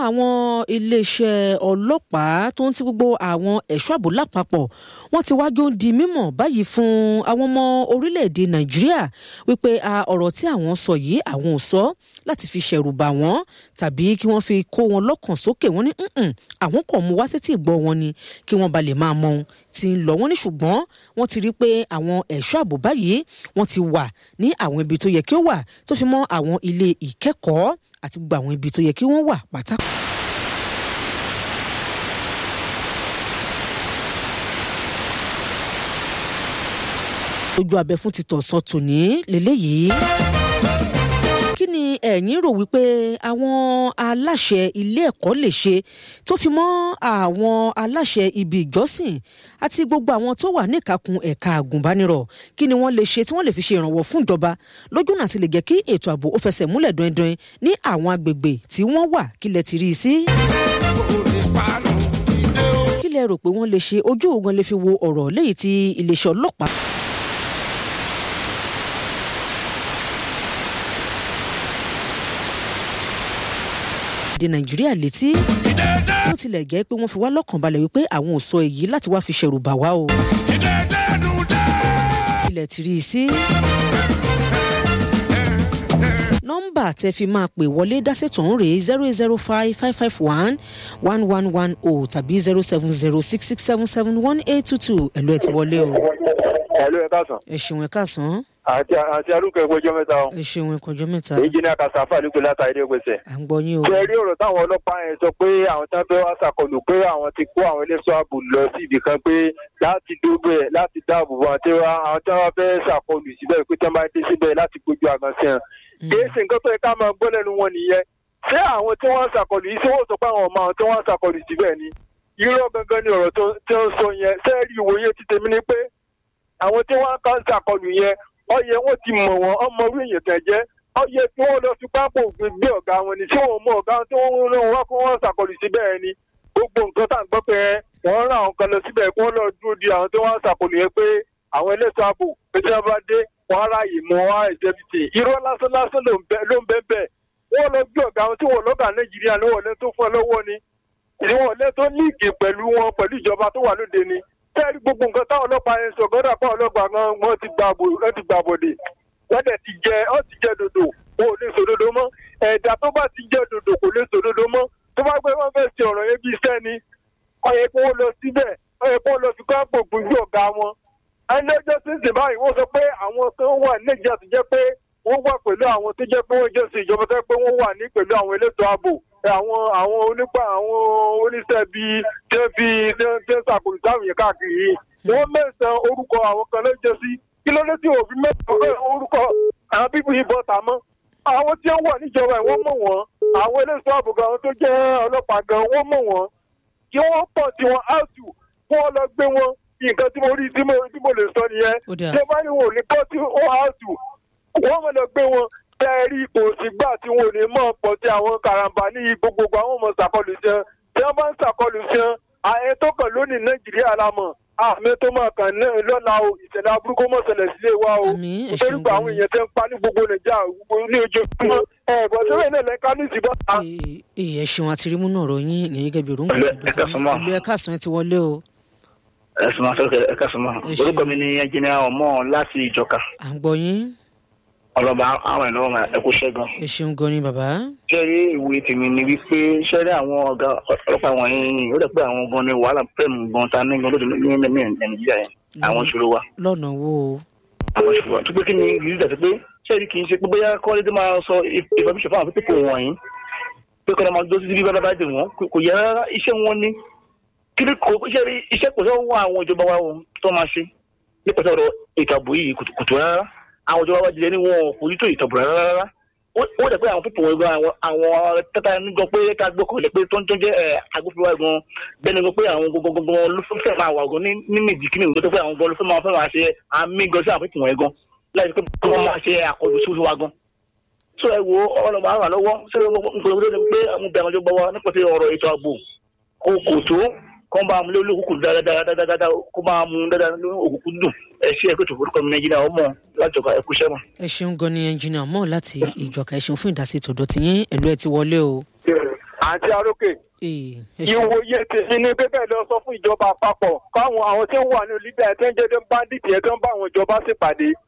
àwọn iléeṣẹ́ ọlọ́pàá tó ń ti gbogbo àwọn ẹ̀ṣọ́ ààbò lápapọ̀ wọ́n ti wájú ń di mímọ̀ báyìí fún àwọn ọmọ orílẹ̀-èdè nàìjíríà wípé ọ̀rọ̀ tí àwọn sọ yìí àwọn ò sọ láti fi ṣẹ̀rù bà wọ́n tàbí kí wọ́n fi kó wọn lọ́kàn sókè wọ́n ní àwọn kò mú wá sétí ìgbọ́ wọn ni kí wọ́n ba lè máa mọ ohun tí ń lọ wọ́n ní ṣùgbọ́n wọ́n ti rí pé àwọn ẹ̀ṣọ́ ààbò báyìí wọ́n ti wà ní àwọn ibi tó yẹ kí ó wà tó fi mọ́ àwọn ilé ìkẹ́kọ̀ọ́ àti gbogbo àwọn ibi tó yẹ kí wọ́n wà pátá. ojú abẹ fún ti tọ̀sán tòní lélẹ́yìí kí ni ẹ̀yin rò wípé àwọn aláṣẹ ilé ẹ̀kọ́ lè ṣe tó fi mọ́ àwọn aláṣẹ ibi ìjọsìn àti gbogbo àwọn tó wà níkàkùn ẹ̀ka àgùnbánirọ̀ kí ni wọ́n lè ṣe tí wọ́n lè fi ṣe ìrànwọ́ fún ìjọba lójúnà àti lè jẹ́ kí ètò ààbò ó fẹsẹ̀ múlẹ̀ dọ́ndọ́n ní àwọn agbègbè tí wọ́n wà kí lẹ ti rí i sí. kí lẹ rò pé wọ́n lè ṣe ojú ògan lè fi wo ọ̀rọ̀ léyìí tí iléeṣẹ́ ọlọ́pàá èdè nàìjíríà létí ó tilẹ̀ jẹ́ pé wọ́n fi wá lọ́kàn balẹ̀ wípé àwọn ò sọ èyí láti wá fi ṣẹ̀rù bà wá o. ilẹ̀ ti rí i sí. nọ́mbà tẹ́ fi máa pè wọlé dásètò ń rèé zero eight zero five five five one one one one o tàbí zero seven zero six six seven seven one eight two two ẹ̀lú ẹ̀ ti wọlé o. ẹ̀lú ẹ̀ káàsán. ẹ ṣeun ẹ káàsán. àti àti arúgbó ẹgbẹ́ ọjọ́ mẹ́ta o. ẹ ṣeun ẹ kọjọ́ mẹ́ta. èyí ní akasafa nípò látàrí ilé ìgbésẹ̀. à ń gbọ́ yín o. ṣe rí ọ̀rọ̀ táwọn ọlọ́pàá yẹn sọ pé àwọn tí wọ́n fẹ́ wá ṣàkọlù pé àwọn ti kó àwọn eléso ààbò lọ sí ibì kan pé láti dógbé ẹ̀ láti dáàbò bo àwọn tí wọ́n fẹ́ ṣàkọlù síbẹ̀ pé tí wọ́n bá dé síbẹ̀ láti gbójú àgàn sí wọn. kì í ṣe nǹkan tó yẹ ká máa gbọ́ lẹ́nu wọn nìyẹn ṣé àwọn tí wọ́n ń ṣàkọlù yìí ṣé wọ́n sọ pé àwọn ọmọ àwọn tí wọ́n ń ṣàkọlù síbẹ̀ ni irọ́ gangan ni ọ̀rọ̀ tí wọ́n sọ yẹn sẹ́ẹ̀rì ìwòye ti tèmi ni pé àwọn tí wọ́n ń ṣàkọlù yẹn ọyẹ wọn ti mọ̀ wọ́n ọmọ orí èèyàn tẹ̀ jẹ́ ọyẹ tí wọ́n lọ fi pápá òfin gbé ọ̀gá wọn ni tí wọ́n mọ ọ̀gá tí wọ́n rán wọn kó wọ́n ṣàkọlù síbẹ̀ ni gbogbo nǹkan tá à ń gbọ́ pé wọ́n rán àwọn kan lọ síbẹ̀ kí wọ́n lọ dúró di àwọn tí wọ́n ṣàkọlù yẹn pé àwọn elétò ààbò pé tí wọ́n bá dé wọ́n ráàyè mọ́ wá ẹ̀jẹ̀bìtì irọ́ lásán lásán ló ń bẹ́ bẹ́ẹ̀ wọ́n lọ gbé ọ̀gá wọn tí wọ́n lọ́gà nàìjíríà ní wọ́n lẹ́ tó fún ẹ lọ́wọ́ ni ìwọ̀n lẹ́ tó líìgì pẹ̀lú wọn pẹ̀lú ìjọba tó wà lóde ni tẹ́ẹ̀rí gbogbo nǹkan táwọn ọlọ́pàá yẹn sọ gọ́dà pa ọlọ́pàá gan wọ́n ti gbà bòdè wọ́n dẹ̀ ti jẹ ọ́ ti jẹ dòdò wọn ò lè sòdodo mọ́ ẹ̀dá tó bá ti jẹ dòdò kò lè sòdodo mọ́ tó bá gbé wọn fẹ́ ṣe ọ̀rọ̀ yẹn bí iṣẹ́ ni ọ̀yẹ́ kó wọ́n lọ síbẹ̀ ọ̀yẹ́ kó wọ́n lọ fi kọ́ gbòògùn sí ọ̀gá wọn. ẹni ọjọ́ tí ń sìn báyìí wọ́n sọ pé àwọn kan wà níjà tó jẹ́ pé wọ́n wà pẹ̀lú àwọn tó jẹ́ pé wọ́n jẹ́ sí ìjọba tó jẹ́ pé wọ́n wà ní pẹ̀lú àwọn elétò ààbò àwọn àwọn onípa àwọn oníṣẹ́ bíi tẹ́ fi tẹ́ ṣàkóso táwọn yẹn káàkiri yìí wọ́n mẹ́sàn-án orúkọ àwọn kan ló jẹ́ sí kí ló dé tí òfin mẹ́sàn-án orúkọ àwọn bíbí yìí bọ́ ta mọ́ àwọn tí wọ́n wà níjọba ẹ̀ wọ́n mọ̀ wọ́n àwọn eléso ààbò gan tó jẹ́ ọlọ́pàá gan wọ́n mọ̀ wọ́n kí wọ́n pọ̀ tí wọ́n áùtù kí wọ́n lọ gbé wọn nǹkan tí mo rí tí mo lè sọ nìyẹn ṣé bá ní wọn ò ní pọ̀ tí wọ́n áùtù wọ́n mọ̀ lọ gbé wọn tẹ́ẹ̀rí kò sí gbà tí wọn ò ní mọ̀ pọ̀ tí àwọn karambà ní gbogbogbò àwọn ọmọ ṣàkọlù sí wọn tí wọ́n bá ń ṣàkọlù sí wọn àyẹ tó kàn lónìí nàìjíríà la mọ̀ àmì tó máa kàn náà lọ́la o ìṣẹ̀lẹ̀ aburúkú mọ̀ ṣẹlẹ̀ sílé wa o nítorí pé àwọn èèyàn tẹ́ ń pa ní gbogbo nàìjíríà ní ojoojúmọ́ ẹ̀ bọ̀ sọ́wọ́ iná lẹ́ka ní ìsìnbọn. ẹ ṣeun àti rímú náà ròyìn ìyẹn gẹ́gẹ́ bí òrùngbà tó dùn sí ìlú ẹ̀ka sùn ẹ ti wọlé o. ẹ̀sùn máa sọ̀rọ̀ ẹ̀ka sùn máa orúkọ mi ni ẹnjìnìá ọmọ láti ìjọka. à ń gbọ́ yín. ọlọ́ba àwọn ẹ̀ lọ́wọ́ ẹ̀kú ṣẹ́gun. ẹ ṣeun gan ni bàbá. ṣẹ́rí ìwé tèmi ni wípé ṣẹ́rí àwọn ọ̀gá ọlọ́pàá wọ̀nyí ó dẹ̀ pé àwọn gan ni wàhálà pẹ̀lú gan ta ní gan lóde ní nàìjíríà yẹn àwọn ìṣòro wa. lọ́nà wo. àwọn ìṣòro wa tó pé kí ni ìrírí dàtí pé ṣẹ́rí kì í ṣe pé bóyá kọ́lé tó máa sọ ìfọ̀míṣọ̀ fún àwọn pípọ̀ wọ̀nyí pé kọ́ni máa dó sí bí bá bá dé wọn kò yẹ rárá iṣẹ́ wọn ni kí ni kò ṣẹ́rí iṣẹ́ kò sọ́wọ́ àwọn ìjọba wa tó máa ṣe nípa sọ̀rọ̀ ìtàbù yìí kùtù rárá àwọn ìjọba wa jẹ ní wọn kò ní tó ìtàbù rárá ó dẹ̀ pé àwọn pípọ̀ wọn gan àwọn tata nígbà pé ká gbọ́ kọ́lẹ̀ pé tó ń tó jẹ́ agbófinró gan bẹ́ẹ̀ni gan pé àwọn gbogbogbò ló fẹ́ máa wà gan ní nìdí kí ni ìwé tó pé àwọn gan ló fẹ́ máa fẹ́ máa ṣe àmì gan sí àwọn pípọ̀ wọn gan láti pé wọ́n máa ṣe àkọlù sí wa gan. so ẹ wo ọlọmọ àwọn àlọ́wọ́ ṣé nǹkan tó pé àwọn bẹ̀rẹ̀ ọjọ́ gbọ́wọ́ nípa ti ọ̀rọ̀ ètò ààbò kò kò tó kó máa mú lórí òkùnkùn dáadáa kó máa mú dáadáa lórí òkùnkùn dùn ẹ ṣe ẹgbẹ́ tó forúkọ mi nàìjíríà ọmọ lájọba ẹkú sẹ́mọ̀. ẹ ṣeun gan ni ẹnjìnìà mọ́ láti ìjọka ẹ ṣeun fún ìdásí tòdó tiyín ẹ̀lú ẹ ti wọlé o. àǹtí arókè Ee, ẹ ṣeun. ìwòye tèmi ni bíbẹ̀ lọ sọ fún ìjọba àpapọ̀ káwọn àwọn tí ń wà ní libya tí ń jẹ́ bandit yẹn tó ń bá àwọn ìjọba ṣèpàdé